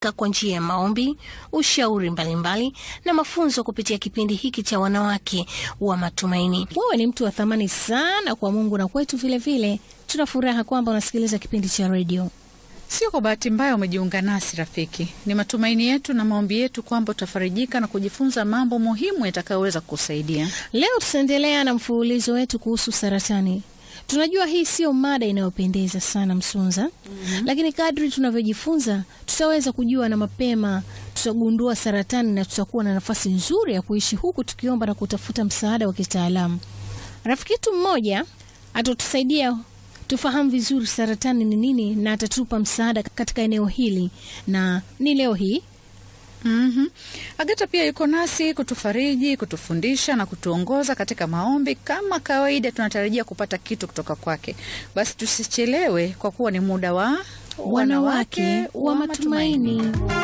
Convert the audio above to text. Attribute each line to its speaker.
Speaker 1: kwa njia ya maombi, ushauri mbalimbali na mafunzo kupitia kipindi hiki cha wanawake wa matumaini.
Speaker 2: Wewe ni mtu wa thamani sana kwa Mungu na kwetu vilevile. Tuna furaha kwamba unasikiliza kipindi cha redio.
Speaker 3: Sio kwa bahati mbaya umejiunga nasi rafiki. Ni matumaini yetu na maombi yetu kwamba utafarijika na kujifunza mambo muhimu yatakayoweza kukusaidia.
Speaker 2: Leo tutaendelea na mfululizo wetu kuhusu saratani. Tunajua hii sio mada inayopendeza sana Msunza, mm-hmm. Lakini kadri tunavyojifunza tutaweza kujua na mapema tutagundua saratani na tutakuwa na nafasi nzuri ya kuishi huku tukiomba na kutafuta msaada wa kitaalamu. Rafiki yetu mmoja atatusaidia tufahamu vizuri saratani ni nini na atatupa msaada katika eneo hili, na ni leo hii
Speaker 3: Mm-hmm. Agata pia yuko nasi kutufariji, kutufundisha na kutuongoza katika maombi. Kama kawaida, tunatarajia kupata kitu kutoka kwake. Basi tusichelewe, kwa kuwa ni muda wa
Speaker 2: wanawake wa matumaini.